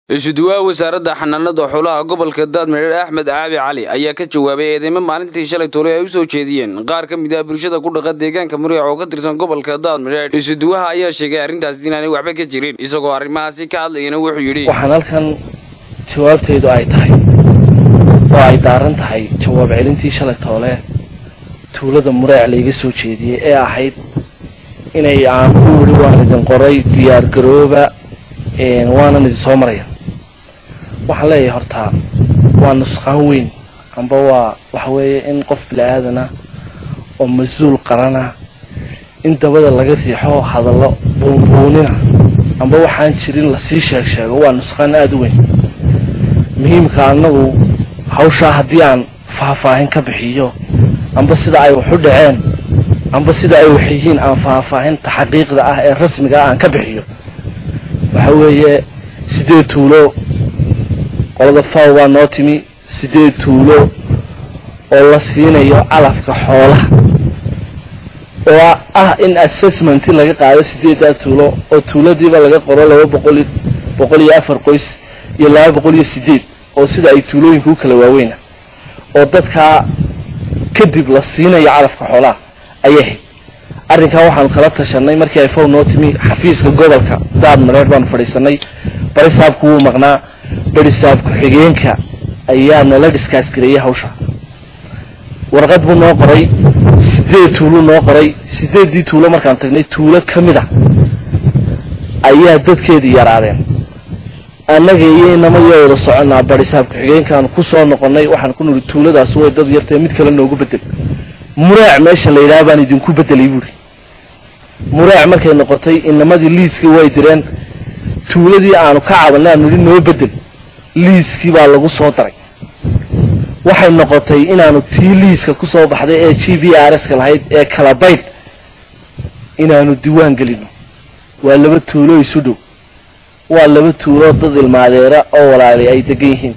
isuduwaha wasaaradda xanaanada xoolaha gobolka daadmireer axmed caabi cali ayaa ka jawaabay eedeymo maalintii shalay toole ay u soo jeediyeen qaar ka mid ah bulshada ku dhaqa deegaanka muriic oo ka tirsan gobolka daadmireer isuduwaha ayaa sheegay arrintaas inaanay waxba ka jirin isagoo arrimahaasi ka hadlayana wuxuu yidhi waxaan halkan jawaabtaydu ay tahay oo ay daaran tahay jawaab celintii shalay toole tuulada mureec layga soo jeediyey ee ahayd inay aan ku wiri waan idin qoray diyaar garooba waanan idin soo maraya waxaan leeyahay hortaa waa nusqaan weyn amba waa waxa weeye in qof bili-aadana oo mas-uul qarana in dabada laga riixo hadallo buunbuunina amba waxaan jirin lasii sheeg sheego waa nusqaan aada u weyn muhiimka annagu hawshaa haddii aan faahfaahin ka bixiyo amba sida ay wax u dhaceen amba sida ay wax yihiin aan faahfaahinta xaqiiqda ah ee rasmiga ah aan ka bixiyo waxa weeye sideed tuulo qolada faw baa noo timi sideed tuulo oo la siinayo calafka xoolaha oo ah in assessmenti laga qaado sideeddaa tuulo oo tuuladiiba laga qoro laba boqol boqol iyo afar qoys iyo laba boqol iyo sideed oo sida ay tuulooyinka u kala waaweyna oo dadkaa kadib la siinayo calafka xoolaha ayay ahayd arrinkaa waxaanu kala tashanay markii ay faw noo timi xafiiska gobolka daad mareer baanu fadhiisanay barisaabku wuu maqnaa barisaab ku-xigeenka ayaa nala dhiskaas gareeyay hawsha warqad buu noo qoray sideed tuuluu noo qoray sideeddii tuulo markaan tagnay tuulo ka mid a ayaa dadkeedii yaraadeen annaga iyo inamayoo wada soconnaa barisaab ku-xigeenkaanu ku soo noqonnay waxaan ku nidhi tuuladaas way dad yartae mid kale noogu bedel mureec meesha la yidhaha baan idinku bedelay buuri mureec markay noqotay inamadii liiskii way direen tuuladii aanu ka cabanay aanu idhi noo bedel liiskii baa lagu soo daray waxay noqotay inaanu tii liiska ku soo baxday ee g b r s ka lahayd ee kala baydh inaanu diiwaan gelino waa laba tuulo isu dhow waa laba tuuloo dad ilmaadeera oo walaalay ay degan yihiin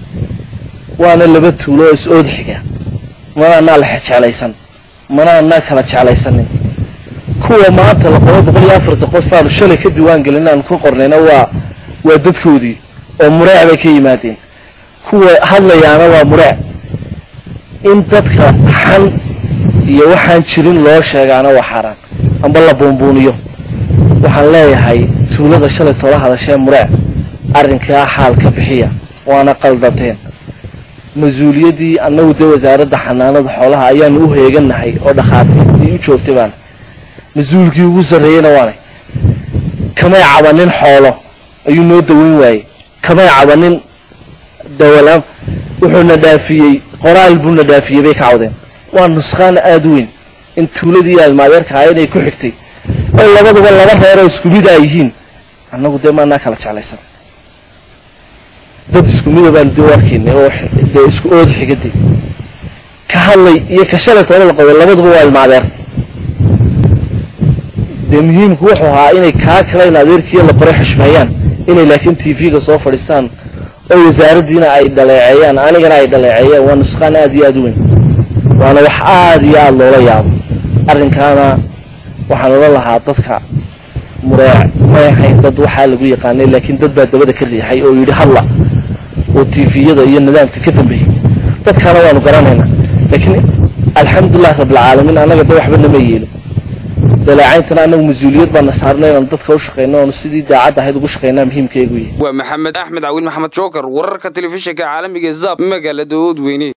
waana laba tuulo oo is-ood xiga mana anaa la jeclaysan mana anaa kala jeclaysanin kuwa maanta laqobo boqol iyo afartan qof aanu shalay ka diiwaan gelin aanu ka qornayna waa waa dadkoodii oo mureec bay ka yimaadeen kuwa hadlayaana waa mureec in dadka xan iyo waxaan jirin loo sheegaana waa xaaraan amba la buunbuuniyo waxaan leeyahay tuulada shalay toola hadashee mureec arrinkaa xaal ka bixiya waana qaldanteen mas-uuliyaddii annagu dee wasaaradda xanaanada xoolaha ayaanu u heeganahay oo dhakhaatiirtii u joogtay baana mas-uulkii ugu sarreeyeyna waanay kamay cabanin xoolo ayuu noo daweyn waayey kamay cabanin dawalaan wuxuuna dhaafiyey qoraal buuna dhaafiyey bay ka cawdeen waa nusqaan aada weyn in tuuladii almaadeerka ahaa inay ku xigtay oo labaduba laba reeroo isku mid a yihiin annagu dee maanaa kala jeclaysan dad isku mida baanu dee arkaynay oo dee isku ood xigaday ka hadlay iyo ka shalay toola la qoday labaduba waa ilmaadeer dee muhiimku wuxuu ahaa inay kaa kalayn adeerkiiyo la qoray xushmeeyaan inay laakiin t v-ga soo fadhiistaan oo wasaaraddiina ay dhaleeceeyaan anigana ay dhaleeceeyaan waa nusqaan aada iyo aada u weyn waana wax aada iyo aada loola yaabo arrinkaana waxaan ola lahaa dadka mureec may ahayn dad waxaa lagu yaqaanay laakiin dad baa dabada ka riixay oo yidhi hadla oo tifiyada iyo nidaamka ka dambeeyey dadkaana waanu garanaynaa laakiin alxamdulilah rabbilcaalamiin annaga da waxba nama yeelin daleecayntana annagu mas-uuliyad baana saarna inaanu dadka u shaqayno oonu sidii daacadda ahayd ugu shaqaynaa muhiimkaygu yahay waa maxamed axmed cawin maxamed jookar wararka telefishinka caalamiga zab magaalada oodweyne